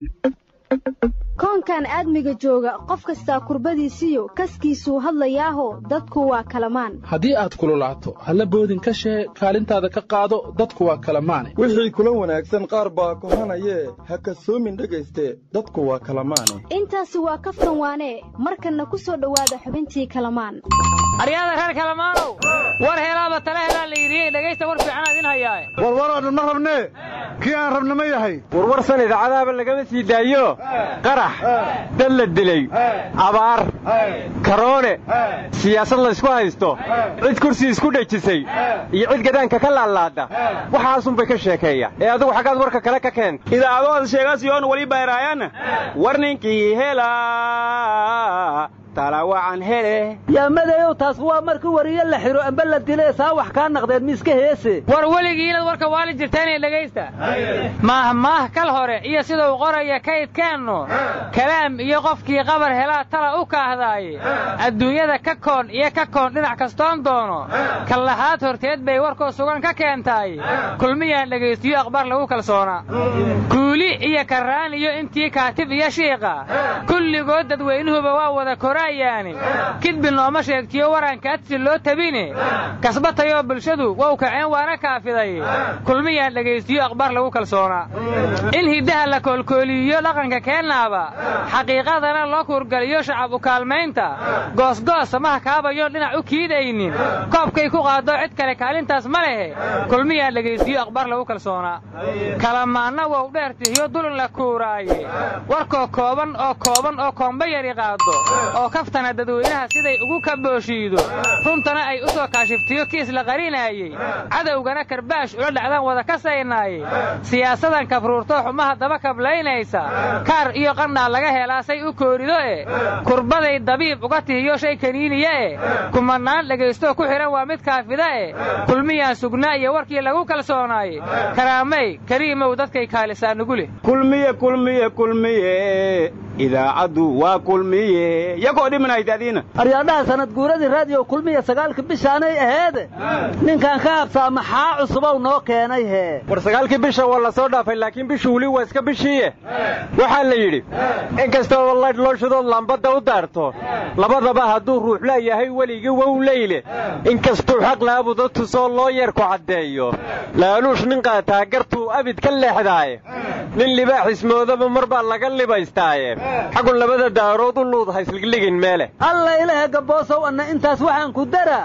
koonkan aadmiga jooga qof kastaa kurbadiisiyo kaskiisuu hadlayaaho dadku waa kalamaan haddii aad kululaato halla boodin ka shee kaalintaada ka qaado dadku waa kalamaane wixii kula wanaagsan qaar baa kohanayee ha kasoomin dhegayste dadku waa kalamaane intaasi waa kaftan waanee markanna ku soo dhowaada xubintii kalamaan aryaada reer kalamaanow war helaaba tale helaa la yidhi dhegaysta war fiicanaa idin hayaae warwaroodhan ma rabnee kii aan rabna ma yahay warwarsan idaacadaaba lagama sii daayo qarax dad la dilay abaar karoone siyaasad laysku haysto cid kursi isku dhejisay iyo cid gadaanka ka laalaada waxaasunbay ka sheekeeya ee adigu xaggaad warka kale ka keenta idaacadooda sheegasiyoon weli bayraayaana war ninkii hela talawacan hele yaa madayow taas waa markii wariyo la xiro amba la dilee saa wax kaa naqdeen miiska heese war weligii inaad warka waali jirtaanee dhegaysta maahmaah kal hore iyo siduu qoraya kaydkeennu kalaam iyo qofkii qabar helaa tala u kaahdaaye adduunyada ka koon iyo ka koon dhinac kastoon doono kallahaad horteed bay warkoo sugan ka keentaay kulmiyaan dhegaystiyo akhbaar lagu kalsoonaa kuuli iyo karraan iyo intii kaatib iyo shiiqa kulligood dadweynuhuba waa wada koraayaani kidbi nooma sheegtiyo waranka adsi loo tabine kasbatayoo bulshadu wow kaceen waana kaafiday kulmiyaan dhegaystiyo akhbaar lagu kalsoonaa in hiddaha la koolkooliyiyo dhaqanka keennaaba xaqiiqadana loo kuurgaliyo shacab u kaalmaynta goosgoos samaha kaabayoon dhinac u kiidaynin koobkay ku qaado cid kale kaalintaas ma lehe kulmiyaan dhegaystiyo akhbaar lagu kalsoonaa kalamaanna wow dheertihiyo dulin la kuuraaye warkoo kooban oo kooban oo koomba yari qaado oo kaftana dadweynaha siday ugu kabooshiido runtana ay u soo kaashiftiyo kiis la qarinaayey cadowgana karbaash ula dhacdaan wada kasaynaaye siyaasadan kabruurtoo xumaha daba kablaynaysa kaar iyo qandhaa laga helaa say u koorido e kurbaday dabiib uga tihiyo shay kaniiniya e kumanaan dhagaystoo ku xidhan waa mid kaafida e kulmiyaan sugnaa iyo warkii lagu kalsoonaaye karaamay kariimow dadkay kaalisaa nugu leh kulmiye kulmiye kulmiye idaacaddu waa kulmiye yakoo dhimanaytaadiina aryaadhaha sanad guuradii raadiyo kulmiya sagaalka bishaanay aheede ninkan ka habsaa maxaa cusubow noo keenay hee war sagaalkii bisha waa la soo dhaafay laakiin bishu weli waa iska bishiiye waxaa la yidhi in kastoo laydh loo shidood lambadda u daarto labadaba hadduu ruux leeyahay weligii wow leyle inkastuu xaq laabuda tusoo loo yeerku caddeeyo laaluush nin qaataa gartuu abid ka leexdaaye nin libaaxismoodaba mar baa laga libaystaaye xagun labada daarood u luud haysligligin meele alla ilahe gabboosow anna intaas waxaan ku daraa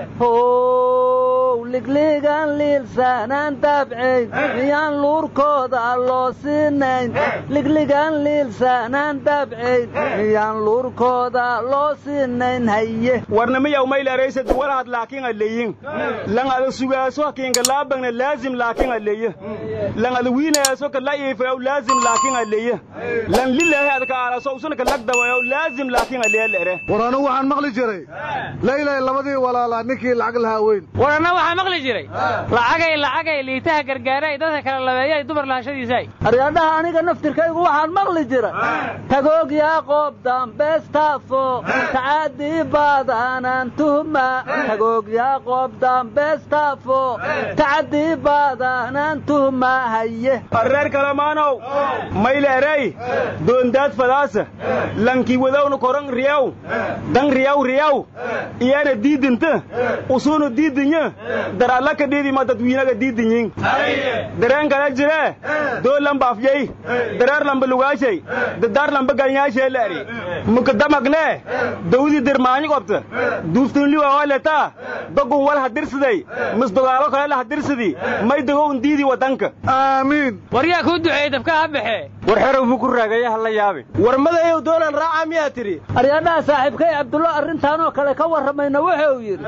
how ligligan liilsaanaan daabcayn miyaan luurkooda loo siinayn ligligan liilsaanaan daabcayn miyaan luurkooda loo siinayn haye warnamiyaw maylaraysa duwalaad laakiin aleyin lan ada sugaaso hakiinka laabagna laazim laakiin aleye lan ada wiinaaso kala iifayaw laazim laakiin aleye lan lilaahi adka aalaso usunaka lagdawayaw laazim laakiin aleye lere war anigu waxaan maqli jiray laylay labadii walaalaa ninkii lacag lahaa weyn war anna waxaa maqli jiray lacagay lacagay liitaha gargaaray dadka kala labeeyay dumar lahashadiisaay aryaadhaha aniga naftirkaygu waxaan maqli jira tagoog yaa qoob dambeestaafo tacaadii baadaanaan tuhma tagoog yaa qoob dambeestaafo tacadii baadaanaan tuhma haye reer kalamaanow mayleeray doondaad fadaasa lankii wadawna koran riyaw dan riyaw riyaw iyana diidinta usuunu diidinya dar alla ka dhiidima dadwiinaga diidinyin dareen kala jire doo lamba afyey dareer lamba lugaashay dadaar lamba galnyaashee leeri mukadamagne dawdii dirmaanyi qobta duuftinliwa waletaa dogun wal hadirsiday misdogaalo kale la hadirsidii may dogown diidii wadanka aamiin war yaa kuu duceeyey dabka ha baxe war xerow buu ku raagaya ha la yaabi war madayow doonaan raaca miyaa tidhi aryaadhaha saaxiibkay cabdullo arrintaanoo kale ka warramayna wuxuu yidhi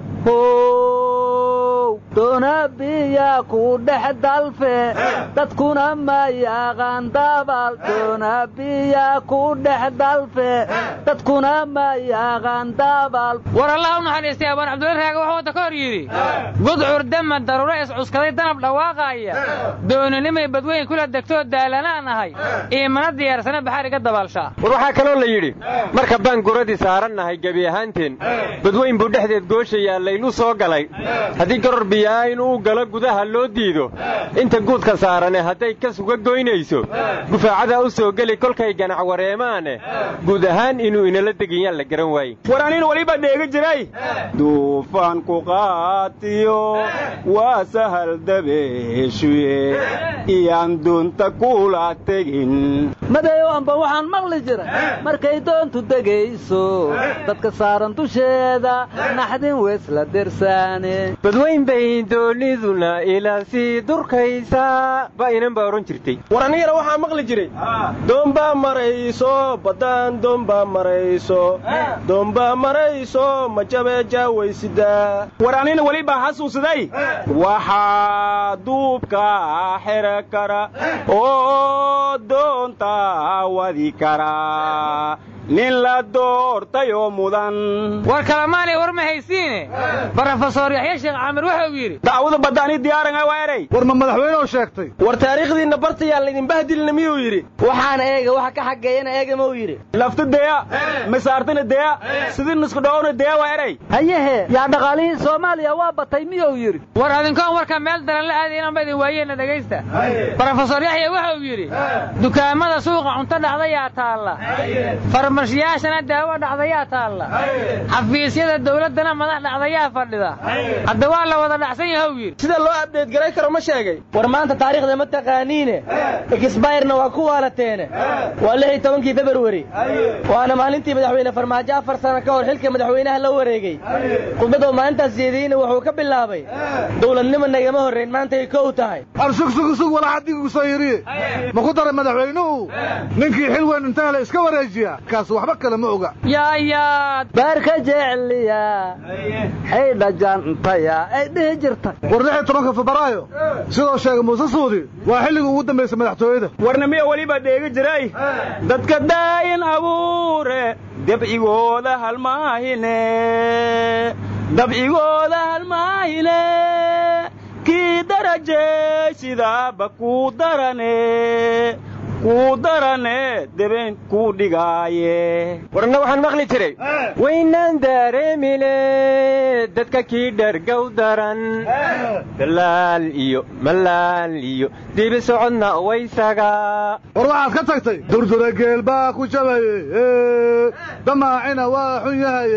how doonabiyaa ku dhex dalfe dadkuna ma yaqaan daabal doonabiyaa ku dhex dalfe dadkuna ma yaqaan daabal war allah u naxariistay abaan cabdulla raaga wuxuu wadda ka hor yidhi gudcur dama daruuro iscuskaday danab dhawaaqaaya dooninimay badweyn kula degtoo daalanaan ahay iimana diyaarsana baxaar iga dabaalshaa war waxaa kaloo la yidhi marka baan guradii saarannahay gebi ahaanteen badweyn buu dhexdeed gooshayaa laylu soo galay haddii garor biyaa inuu galo gudaha loo diido inta guudka saarane hadday ka suga goynayso gufaacada u soo geli kolkay ganac wareemaane guud ahaan inuu inala deginyaan la garan waaye war aniin weliba dheegi jiray duufaan ku qaatiyo waa sahal dabeeshuye iyaan doonta kula tegin madeeyo amba waxaan maqli jira markay doontu degayso dadka saaran dusheeda naxdin weysla dersaane badweyn bay dooniduna ilaa sii durkaysaa baa inan baa odhan jirtay war anigana waxaa maqli jiray doombaa marayso baddaan doombaa marayso doombaa marayso majabee jaawaysidaa war anina welibaa xasuusaday waxaa duubka xera kara oo doonta wadi kara nin la doortayoo mudan war kalamaanay war ma haysiine brofesor yaxya sheekh caamir waxa uu yidhi dacwada badda ani diyaaranga waa erey war ma madaxweyneoo sheegtay war taariikhdiinna bartayaan laydin bahdilina miyuu yidhi waxaana eega waxa ka xageeyana eega ma uu yidhi lafta deya masaartana deya sidii nisku dhawona deya waa erey hayehe yaa dhaqaalihii soomaaliya waa batay miyuu yidhi war adinkoon warka meel daran la aadayan anba idin waayeenna dhegaysta brofesor yaxya waxa uu yidhi dukaamada suuqa cunto dhacdayaa taalla farmashiyaashana daawo dhacdayaa taalla xafiisyada dawladdana madax dhacdayaa fadhida hadda waa la wada dhacsan yaha uu yidhi sida loo abdeed garay karo ma sheegay war maanta taariikhda ma taqaaniine exbayrna waa ku waalateene waa lix iyo tobankii februari waana maalintii madaxweyne farmaajo afar sano ka hor xilka madaxweynaha la wareegey khudbadoo maalintaas jeediyeyna wuxuu ka bilaabay dowladnimo nagama horrayn maantay kow tahay arsugsugsug walaxadigu soo yidhi ma ku daray madaxweynuhu ninkii xil weyn inta hele iska wareejiya kaas waxba kale ma oga yaayaad baarka jecliya xaydha jantaya ay dhihi jirtay war lix iyo tobanka febraayo sidoo sheegay muuse suudi waa xilligii ugu dambaysay madaxtooyada warna miya weliba dheegi jiray dadka daayin abuure dabcigooda halmaahine dabcigooda halmaahine kii darajey sidaaba kuu darane kuu darane deben kuu dhigaaye warna waxaan maqli jiray waynaan daareemine dadka kii dhergow daran dalaal iyo malaal iyo dibi socodna waysaga war waxaad ka tagtay durdura geel baa ku jabaye damaacina waa xun yahaye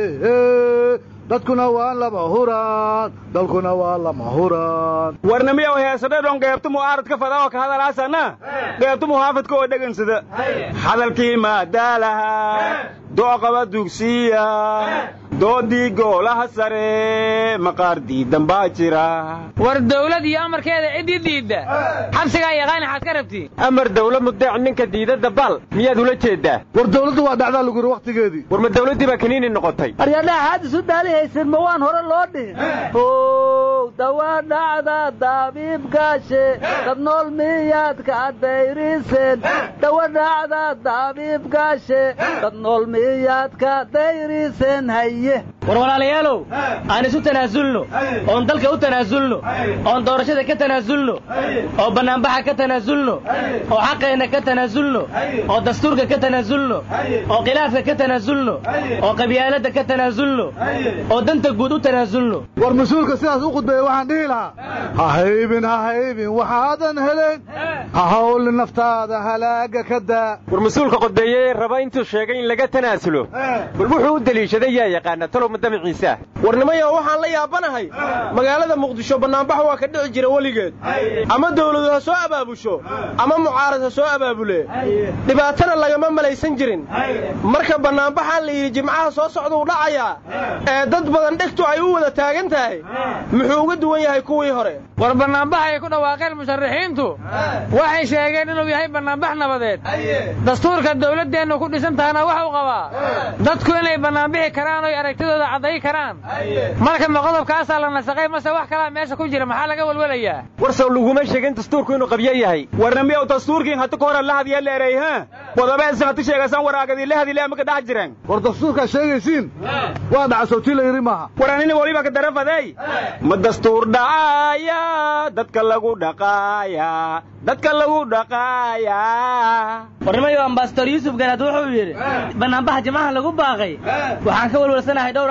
dadkuna waa lama huraan dalkuna waa lama huraan warna miyaw heesadhedhon geebtu mu'aaradka fada oo ka hadalaasana geebtu muhaafadka oo dhegansada hadalkii maadaalaha dooqaba dugsiya doodii goolaha sare maqaar diidan baa jira war dawlad iyo amarkeeda ciddii diidda xabsigaa yaqaani xaad ka rabtiin amar dawla mudeec ninka diidadda bal miyaad ula jeeddaa war dawladdu waa dhacdaa lagu yidhi wakhtigeedii war ma dawladdii baa kaniini noqotay aryadhaha haad isu daali haysin ma waan hore loo dhihin ow dawa dhacda dabiibgaashe dad nool miyaad ka dayriseen dawa dhacda dabiibgaashe dad nool miyaad ka dayriseen haye war walaalayaalow aan isu tanaasulno oon dalka u tanaasulno oon doorashada ka tanaasulno oo bannaanbaxa ka tanaasulno oo xaqeenna ka tanaasulno oo dastuurka ka tanaasulno oo khilaafka ka tanaasulno oo qabyaaladda ka tanaasulno oo danta guud u tanaasulno war mas-uulka sidaas u khudbeeya waxaan dhihi lahaa ha haybin ha haybin waxaadan helen ha hawlin naftaada halaaga ka daa war mas-uulka qodbeeye raba intuu sheegay in laga tanaasulo bal wuxuu u deliishaday yaa yaqaana talow madamaciisa warnimayo waxaan la yaabanahay magaalada muqdisho bannaanbax waa ka dhici jira weligeed ama dawladu ha soo abaabusho ama mucaarad ha soo abaabule dhibaatana lagama malaysan jirin marka bannaanbaxaa la yidhi jimcaha soo socduu dhacayaa ee dad badan dhegtu ay u wada taagan tahay muxuu uga duwan yahay kuwii hore war bannaanbax ay ku dhawaaqeen musharaxiintu waxay sheegeen inuu yahay bannaanbax nabadeed dastuurka dawladdeennu ku dhisan tahana waxuu qabaa dadku inay bannaanbixi karaan oy aragtidooda cadday karaan marka ma qodobkaasaa la nasaqay mase wax kalaa meesha ku jira maxaa laga welwelayaa warsow laguma sheegin dastuurku inuu qabyo yahay warna miyaw dastuurkiin hati ka hore la hadiya leeray ha qodobeedsan hati sheegasan waraagadii la hadile amaka dhex jireen war dastuurkaa sheegaysiin waa dhaca sawtii la yidhi maaha war anina waliba ka darafadey ma dastuur dhacaaya dadka lagu dhaqaaya dadka lagu dhaqaaya warnimayo ambasador yuusuf garaad wuxuu yidhi bannaanbaxa jimcaha lagu baaqay waxaan ka welwalsanahay dhowr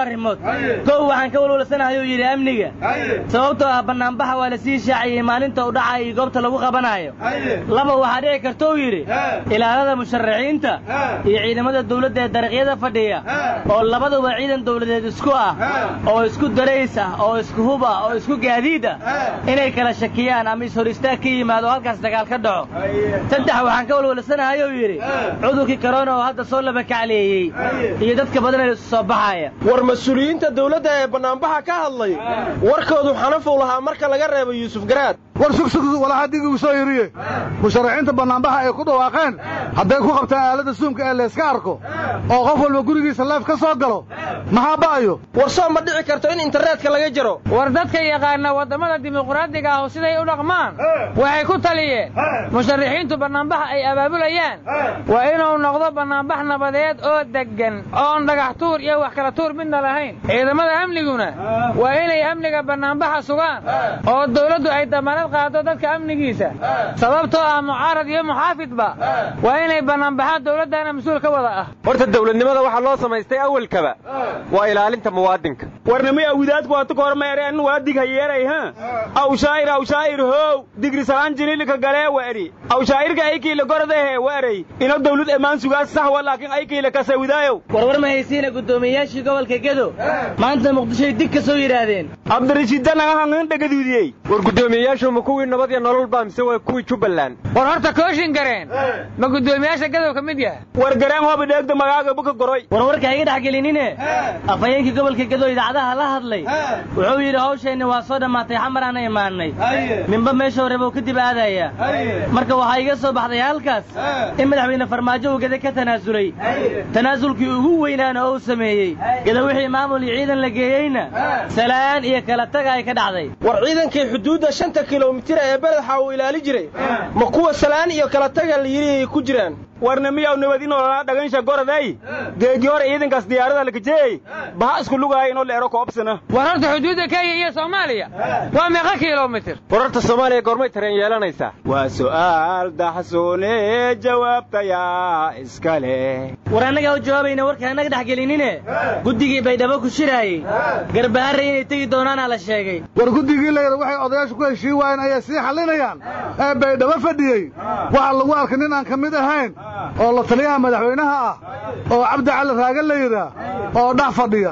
arrimood kow waxaan ka walwalsanahay uu yidhi amniga sababtoo ah bannaanbaxa waa la sii shaaciyey maalinta u dhacaya iyo goobta lagu qabanayo laba waxaa dhici karta uu yidhi ilaalada musharaxiinta iyo ciidamada dawladda ee dariiqyada fadhiya oo labaduba ciidan dawladeed isku ah oo isku darays ah oo isku hub ah oo isku gaadiid ah inay kala shakiyaan ama ishor istaag ka yimaado halkaas dagaal ka dhaco saddex waxaan ka walwalsanahay uu yidhi cudurkii korona oo hadda soo laba kacleeyey iyo dadka badan ee isu soo baxaya war mas-uuliyiinta dawladda ee bannaanbaxa ka hadlay warkoodu xanafow lahaa marka laga reebo yuusuf garaad war sugsug walaxa digigu soo yiriye musharaxiinta bannaanbaxa ay ku dhawaaqeen hadday ku qabtaan aaladda suumka ee layska arko oo qof walba gurigiisa leef ka soo galo maxaa ba'ayo war soo ma dhici karto in internetka laga jaro war dadka yaqaana waddamada dimuqraadiga ah siday u dhaqmaan waxay ku taliyeen musharaxiintu bannaanbaxa ay abaabulayaan waa inuu noqdo bannaanbax nabadeed oo deggan oon dhagax tuur iyo wax kala tuur midna lahayn ciidamada amniguna waa inay amniga bannaanbaxa sugaan oo dawladdu ay damaanad qaado dadka amnigiisa sababtoo ah mucaarad iyo muxaafidba waa inay bannaanbaxaan dawladdana mas-uul ka wada ah horta dawladnimada waxaa loo samaystay awalkaba waa ilaalinta muwaadinka warnimay awidaadku waatu ka hormeereen waa dig hayeeray ha awshaayir awshaayir how digri salaan jinilika galee wari awshaayirka aykiila gordahe waray ino dawlad ammaan sugaas sax wa laakiin aykiila kasawidaayow warwar ma haysiina guddoomiyeyaashii gobolka gedo maanta muqdishoy dig ka soo yidhaahdeen cabdirashiidda naga hangan dhagaduudiyey war guddoomiyeyaashu ma kuwii nabad iyo nolol baa mise waa kuwii jubbaland war horta kooshin gareen ma guddoomiyaasha gadow ka mid yahay war gareen hooba dheegda magaaga buka goroy warwarka iga dhex gelinine afhayeenkii gobolka gedo idaacadaha la hadlay wuxuu yidhi hawsheenni waa soo dhammaatay xamaraana imaannay ninba meesha hore buu kadib aadaya marka waxaa iga soo baxday halkaas in madaxweyne farmaajo uu gede ka tanaasulay tanaasulkii ugu weynaana oo uu sameeyey geda wixii maamul iyo ciidan la geeyeyna salaan iyo kala taga ay ka dhacday war ciidankii xuduudda shanta kilomitir ee beledxa uu ilaali jiray ma kuwa salaan iyo kala taga la yidhi ay ku jiraan warnimiyaw nabad inolana dhagansha goraday geegi hore ciidankaas diyaarada lakajeey baha isku lugaaya inoo leero koobsana war horta xuduudda kenya iyo soomaaliya waa meeqa kilomitir war horta soomaaliya goormay tareen yeelanaysaa waa su'aal daxsuune jawaabtayaa iska leh war annagaa u jawaabayna warka annaga dhex gelinine guddigii baydhabo ku shiraayey garbaharre inay tegi doonaanaa la sheegay war guddigii layidha waxay odayaashu ku heshii waayeen ayay sii xallinayaan ee baydhabo fadhiyey waxaa lagu arkay nin aan ka mid ahayn oo la taliyaha madaxweynaha ah oo cabdi cali raaga la yidhaah oo dhex fadhiya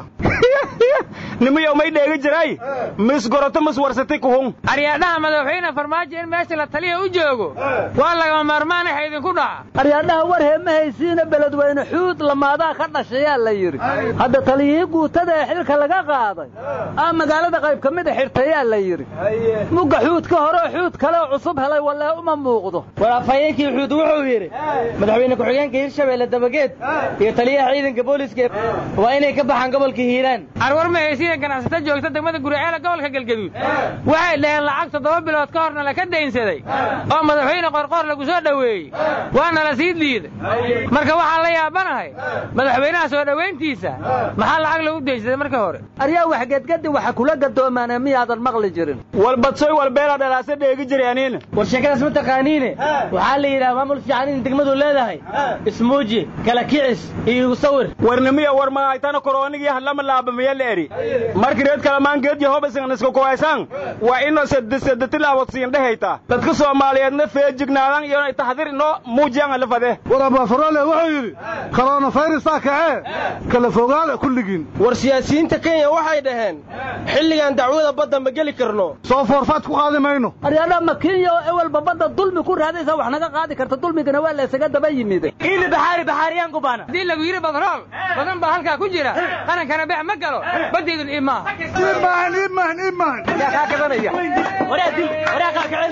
nimiyow may dheegi jiray mis goroto mis warsatay kuhun aryaadhaha madaxweyne farmaajo in meesha la taliya u joogo waa lagama maarmaan waxa idinku dhaca aryaadhaha war hee ma haysiina beledweyne xuud lamaadaa ka dhashayaa la yidhi hadda taliyihii guutada ee xilka laga qaaday aa magaalada qayb ka mida xirtayaa la yidhi mugga xuud ka hore oo xuud kaleoo cusub helay wallee uma muuqdo war afhayeenkii xuud wuxuu yidhi madaxweyne ku-xigeenka hirshabeelle dabageed iyo taliyaha ciidanka booliiska waa inay ka baxaan gobolka hiiraan arwar ma haysiina ganacsato joogta degmada guriceela gobolka galgaduud waxay dhaheen lacag toddoba bilood ka horna laka daynsaday oo madaxweyne qorqoor lagu soo dhoweeyey waana la sii diiday marka waxaan la yaabanahay madaxweynaha soo dhowayntiisa maxaa lacag lagu daynsaday markii hore aryaa wax gedgedi waxa kula gadoomaane miyaadan maqli jirin walbadsoy walbeela dhalaase dheegi jiray aniina war sheekadaas ma taqaaniine waxaa la yidhaha maamul fiican in degmadu leedahay ismuuji kala kicis iyo igu sawir warnimiya war mahaytana koroonigii hadlama laabamiya la eri markii reed kalamaan geed yahobasan iska kuhaysaan waa inoo sedetilaawodsiin dhehayta dadka soomaaliyeedna feejignaadaan iyo taxdir inoo muujiyaan la fade war abafarole wuxuu yidhi koronafayrusaa kacee kala fogaada kulligiin war siyaasiyiinta kenya waxay dhaheen xilligan dacwada badda ma geli karno soo foorfaad ku qaadi mayno aryaadha ma kenya oo ewelba badda dulmi ku raadaysa wax naga qaadi karta dulmigana waa la isaga daba yimid ili baxaari baxaariyaan ku baana haddii lagu yidhi badrool badan baa halkaa ku jira qarankana beex ma galo baddeedun iib maaha iibmahan iibmahan iibmahan yaa kaa gadanaya waraa dil waraa qaar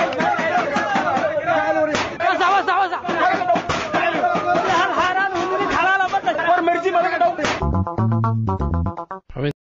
kacel wasax wasax wasax war marji madaga dhow